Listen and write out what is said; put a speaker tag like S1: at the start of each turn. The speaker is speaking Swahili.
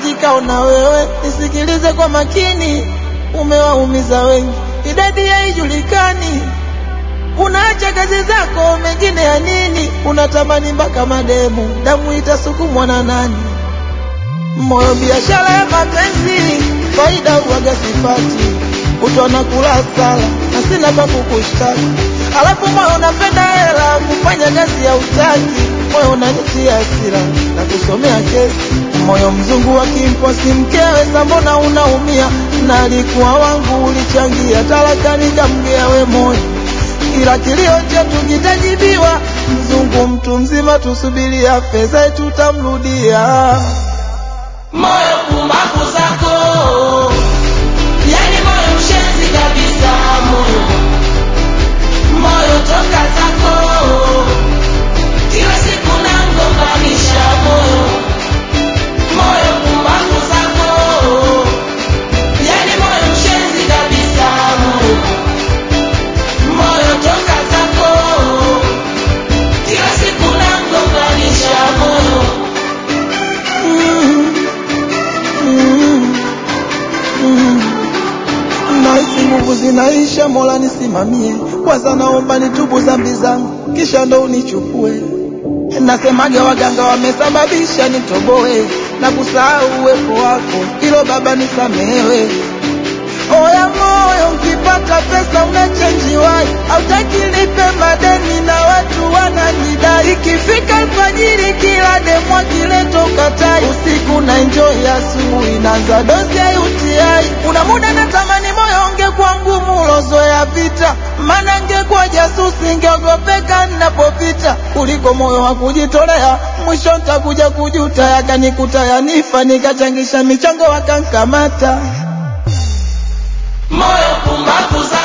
S1: kikao na wewe, nisikilize kwa makini, umewaumiza wengi, idadi haijulikani. Unaacha kazi zako, mengine ya nini? Unatamani mpaka mademu, damu itasukumwa na nani? Moyo biashara ya mapenzi, faida uwaga sipati, utona kula sala na sina pa kukushtaki. Alafu moyo unapenda hela, kufanya kazi ya utaki, moyo unanitia hasira na kusomea kesi. Moyo mzungu wa kimposi mkewe, sambona unaumia? Na alikuwa wangu, ulichangia talaka, nikamgea we moyo ila kilio chetu kitajibiwa. Mzungu mtu mzima, tusubiria fedha tutamrudia.
S2: moyo pumbavu zako, yani moyo mshenzi kabisa, moyo moyo toka zako, kila siku nangombanisha moyo moyo pumbavu zako, yani moyo mshenzi kabisa, moyo moyo toka zako, kila siku nangombanisha moyo
S1: Mm, mm, mm. Nahisi nguvu zinaisha, Mola nisimamie. Kwanza naomba nitubu dhambi zangu, kisha ndo unichukue. Nasemaga waganga wamesababisha nitoboe na kusahau uwepo wako, ilo Baba nisamehewe. Oya moyo, ukipata pesa unachenji wai, hautaki nipe madeni na watu wananidai. Ikifika alfajiri, kila demu akileta ukatai, usiku na enjoy, asubuhi naanza dozi ya UTI. Kuna muda natamani moyo ungekuwa ngumu, ulozoea vita, maana ngekuwa jasusi, ngeogopeka ninapopita, kuliko moyo wa kujitolea. Mwisho ntakuja kujuta, yakanikuta yanifa, nikachangisha michango wakankamata.
S2: moyo pumbavu za